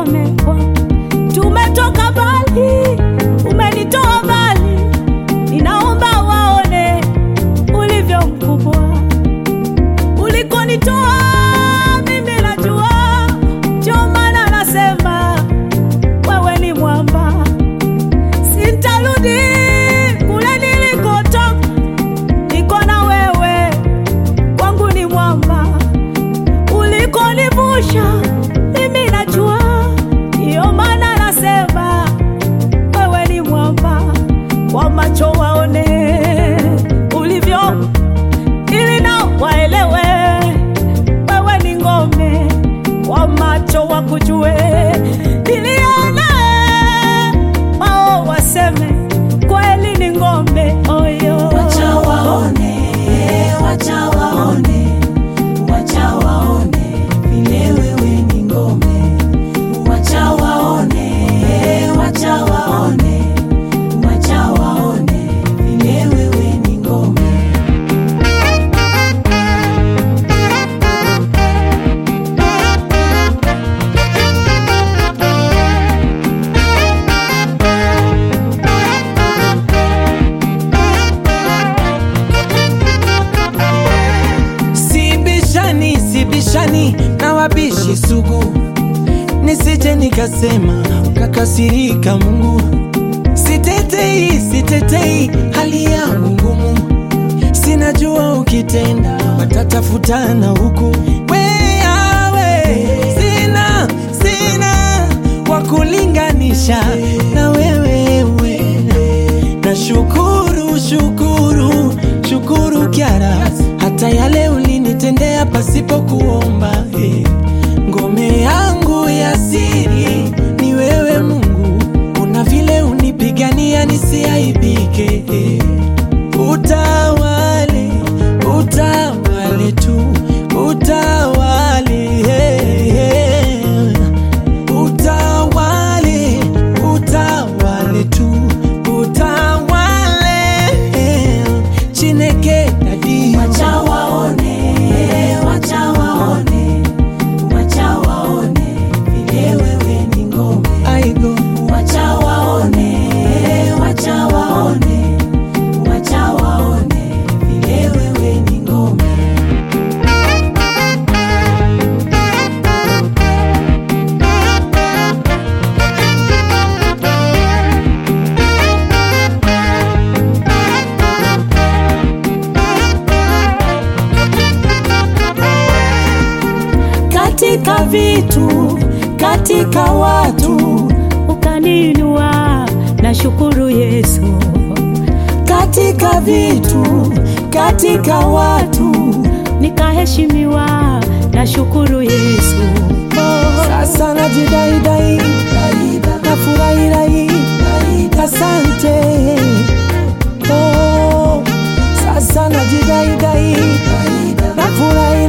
ngome Bwana. Tumetoka mbali, umenitoa mbali, ninaomba waone ulivyo mkubwa ulikonitoa. Mimi najua, ndio maana nasema wewe ni mwamba, sintarudi kule nilikotoka, niko na wewe, kwangu ni mwamba ulikonivusha mimi najua, ndiyo maana nasema wewe ni mwamba, kwa macho waone ulivyo, ili nao waelewe wewe ni ngome, kwa macho wakujue, nilione wao waseme kweli ni ngome oyo. Wacha waone, wacha waone, wacha waone vile wewe ni ngome. Wacha waone, wacha waone, wacha waone vile wewe ni ngome. Sibishani, sibishani na wabishi sugu, nisije nikasema ukakasirika Mungu. Sitetei, sitetei hali yangu ngumu, sinajua ukitenda watatafutana huku. Wewe sina, sina wa kulinganisha na wewe na shukuru shukuru shukuru Kyara, hata yale ulinitendea pasipo kuomba. eh. Ngome yangu ya siri ni wewe Mungu, una vile unipigania nisiaibike. eh. Utawale, utawale tu, utawale eh, eh. Utawale, utawale tu, utawale Chineke dadi Wacha waone, wacha waone, wacha waone vile wewe ni ngome. aigo Wacha waone, wacha waone, wacha waone vile wewe ni ngome. katika vitu, katika watu ukaninua, na shukuru Yesu. Katika vitu, katika watu nikaheshimiwa, na shukuru Yesu. Oh. sasa najidaidai nafurahirai asante oh, sasa najidaidai nafurahi